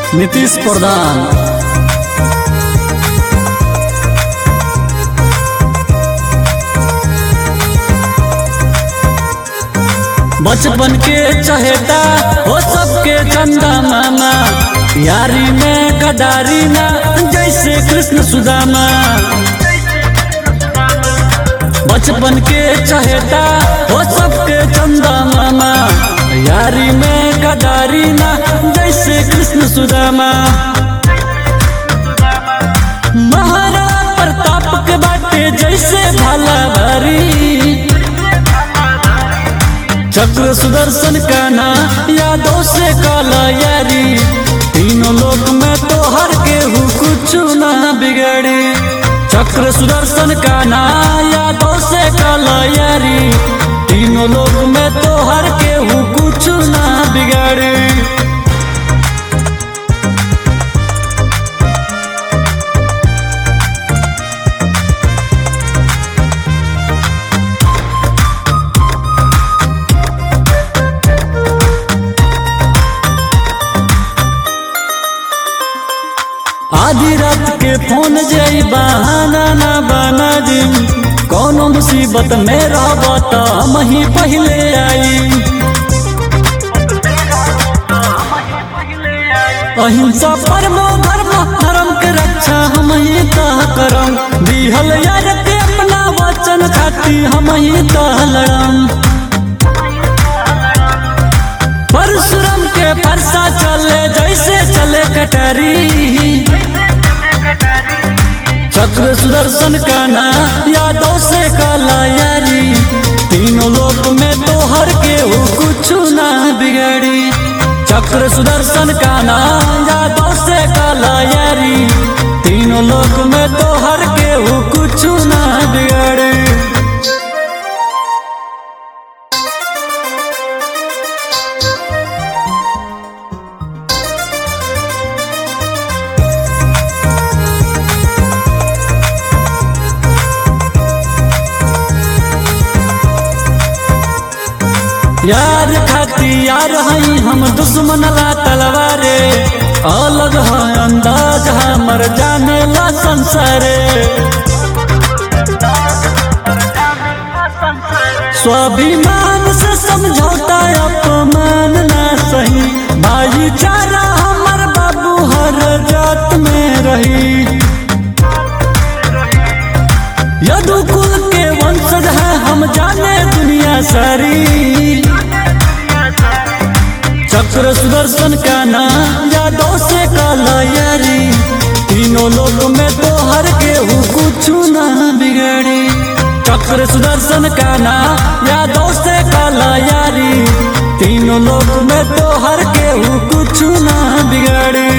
नीतीश प्रधान बचपन के चहेता हो सबके चंदा मामा यारी में गदारी ना जैसे कृष्ण सुदामा बचपन के चहेता हो सबके चंदा मामा यारी में गदारी ना जैसे कृष्ण सुदामा महाराज प्रताप के बाटे जैसे भाला भारी चक्र सुदर्शन का ना यादों से काला यारी तीनों लोक में तो हर केहू कुछ ना बिगड़ी चक्र सुदर्शन का ना यादों से काला यारी तीनों लोक में तो हर केहू कुछ ना बिगड़ी आधी रात के फोन जई बहाना ना बना दी कोनो मुसीबत में रहबा त हम ही पहले आई अहिंसा परमो धर्म धर्म के रक्षा हम ही तह करम दिहल यार के अपना वचन खाती हम ही तह लड़म परशुराम के परसा चले जैसे चले कटरी चक्र सुदर्शन का ना यादों से काला यारी तीनों लोक में तो हर के हो कुछ ना बिगड़ी चक्र सुदर्शन का ना यादों से काला यारी तीनों लोक में तो हर के हो कुछ ना बिगड़ी यार खाती यार हई हम दुश्मन ला तलवारे अलग है अंदाज हमर जाने ला संसारे स्वाभिमान से समझौता अपमान ना सही भाईचारा हमर बाबू हर जात में रही यदुकुल के वंशज है हम जाने दुनिया सारी चक्र सुदर्शन का नाम यादों से काला यारी तीनों लोग में तो हर के हु कुछ ना बिगड़ी चक्र सुदर्शन का नाम यादों से काला यारी तीनों लोग में तो हर के हु कुछ ना बिगड़ी